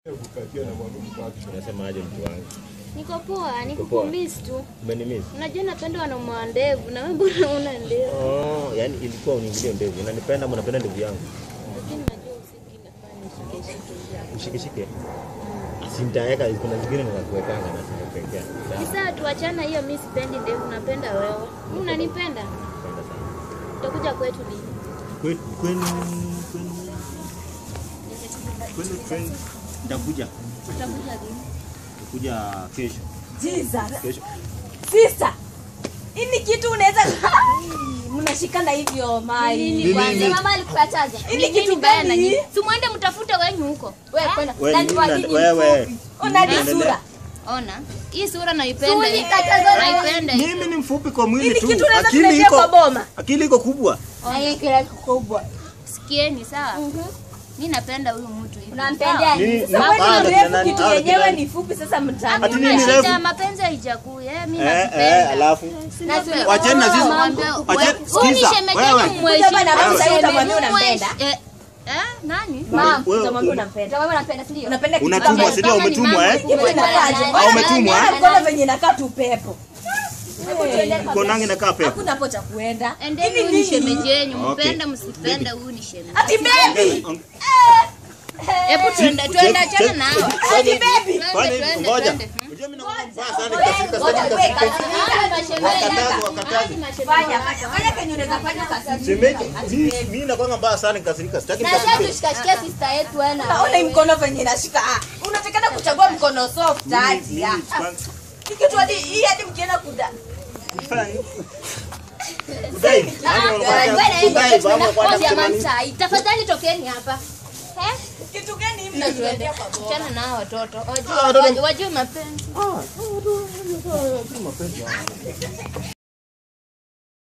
Unasemaje mtu wangu? Niko poa, poa. nikukumiss tu. Umenimiss? Unajua napenda wanaume wa ndevu na wewe mbona una ndevu? Oh, yani ilikuwa uniingilie ndevu. Unanipenda ama unapenda ndevu yangu? Lakini najua usingi nafanya shike shike zako. Ushikishike. Asimtaweka, kuna zingine ninakuwekanga na sitakuwekea. Ni sawa tuachana hiyo, mimi sipendi ndevu, napenda wewe. Wewe unanipenda? Napenda sana. Utakuja kwetu lini? Kwenu kwenu kwenu kwenu kwenu nitakuja. Utakuja lini? Nitakuja kesho. Jesus. Kesho. Sister. Hii kitu unaweza mnashikana hivyo mai. Nini kwanza? Mama alikukataza. Ili Nini kitu mbaya na gani? nyinyi? Si muende mtafute wenyu huko. Wewe kwenda. Wewe Na ni- niwaje ni wewe. mfupi. Ona ni sura. Ona. Hii sura naipenda. hii. Naipenda. hii. Mimi ni mfupi kwa mwili Hili tu. kitu unaweza Akili tuletea iko kwa boma. akili iko kubwa. kubwa. Sikieni sawa? Mimi napenda huyu mtu hivi. Unampendea Nini- nini? Sasa Ah, wewe ni kina mrefu nani? kitu Ah, yenyewe kina- ni fupi sasa mtani. Ati Hakuna nini shida, refu? mapenzi haijakuu. Eh, mimi Eh, eh, nakupenda. alafu Napenda. Wacheni na sisi. Mwambie- Wacheni- Huyu ni sikiza, shemeji wewe. yangu, Kuja bana, mheshimu. sasa utamwambia Mheshimu. unampenda. Eh, eh, nani? Mama, Wewe- utamwambia unampenda. Unapenda kitu Unatumwa, gani? si ndio? Kama ni Umetumwa, mama eh? mkubwa, Hivi inakaaje? nani? Ah, umetumwa, Ona eh? mkono venye inakaa tu pepo. Konangi nakaa pepo. Hakuna hapo cha kuenda. Endeni, Hivi huyu ni nini? shemeji yenyu, Okay. mpende msipende, huyu ni shemeji. Ati baby. Hebu tuende, tuende, achana na hawa. Ati baby. Twende, Fanya hivi, twende, ngoja. twende. Unajua mimi nakuwa mbaya sana, nikafika Ngoja, sasa wait, nikafika. Hawa ni mashemeji. Wakatazi, wakatazi. Hawa ni mashemeji. Fanya, fanya. Fanya kenye unaweza fanya kasari. Shemeji, mimi- mimi nakuwa mbaya sana nikasirika. Sitaki Na sasa nikasirike. tushikashikia sister yetu wewe na Ona hii mkono venye inashika. Ah, Unatakana kuchagua mkono soft Mimi- aje. mimi- Ah, kwanza- Hii kitu hadi hii hadi mkienda kuda. Kudai. Yaani unafanya- kudai, babu, kwanza kusema nini? Tafadhali tokeni hapa. Eh? Kitu gani hivi? Na tuende. unatuletea kwa boma? Achana na hawa watoto. Ah, Wajue- watoto- wajue- Wajue mapenzi. Ah, mapenzi.